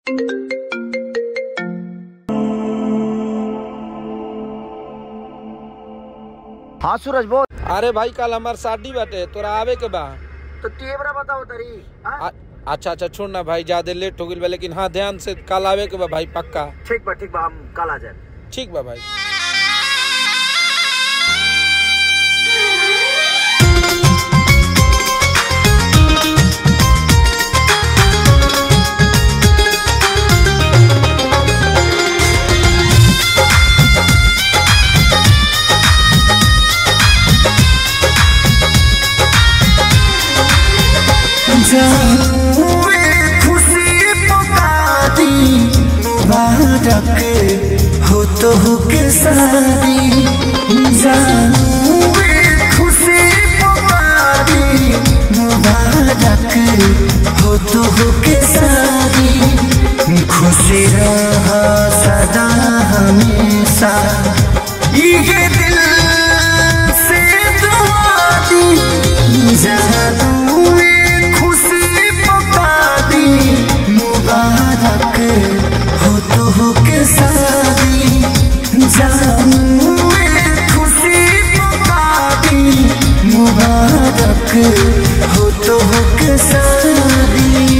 हाँ सूरज बोल अरे भाई कल हमार शादी बाटे तोरा आवे के बा तो तेवरा बताओ तरी हाँ? आ- अच्छा अच्छा छोड़ ना भाई ज्यादा लेट हो गई बा लेकिन हाँ ध्यान से कल आवे के बा भाई पक्का ठीक बा ठीक बा हम कल आ जाए ठीक बा भाई खुशी पुकारी मुबारक हो तो हो के सारी जानू खुशी पुकारी मुबारक हो तो हो के सारी खुशी रहा सदा हमेशा ये दिल से दुआ दी जानू खुशी पुकारी मुबारक हो तो हो के सारी जानू खुशी पुकारी मुबारक हो तो हो के सारी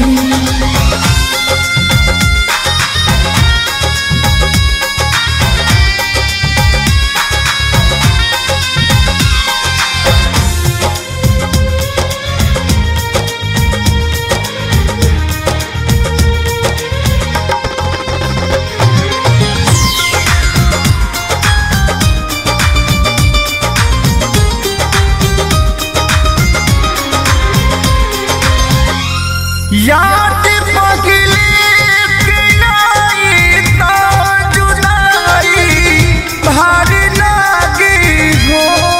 याद पगले के आई तो जुदाई भारी लागी हो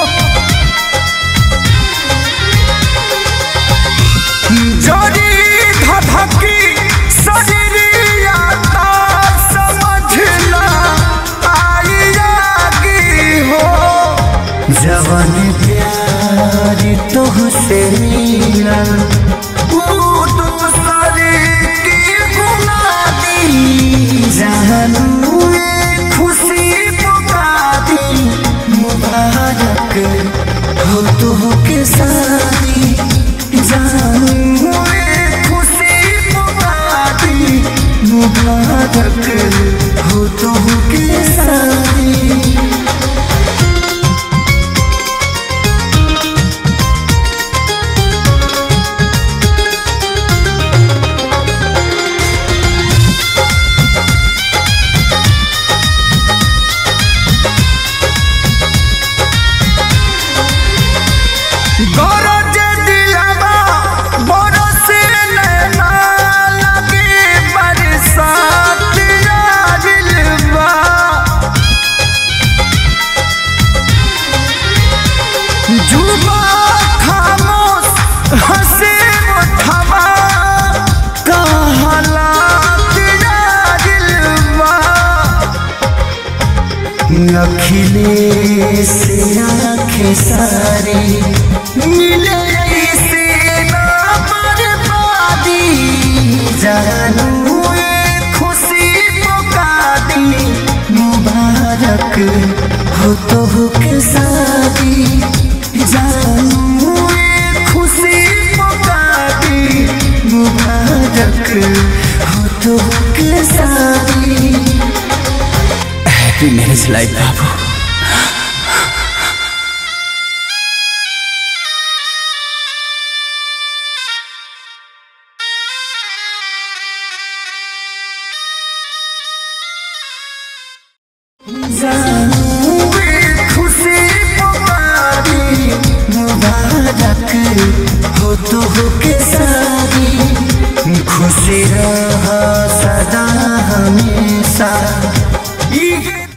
जोड़ी धधकी शरीरिया ता समझना आई आगी हो जवन प्यार तुहसे मिला वो दूसरे की गुना दी जानू खुशी पुका दी मुबारक हो तो के सारी जानू खुशी पुका दी मुबारक हो तो के सारी गरज दिलवा बरस नैना लगे बरसात आजिलवा जुबा खामोश हंसे उठवा कहला दिलवा अखिलेश आंखें सारी मिले से ना बर्बादी जानू ये खुशी मौका दी मुबारक हो तो हो के शादी जानू ये खुशी मौका दी मुबारक हो तो हो के शादी हैप्पी मैरिज लाइफ बाबू जा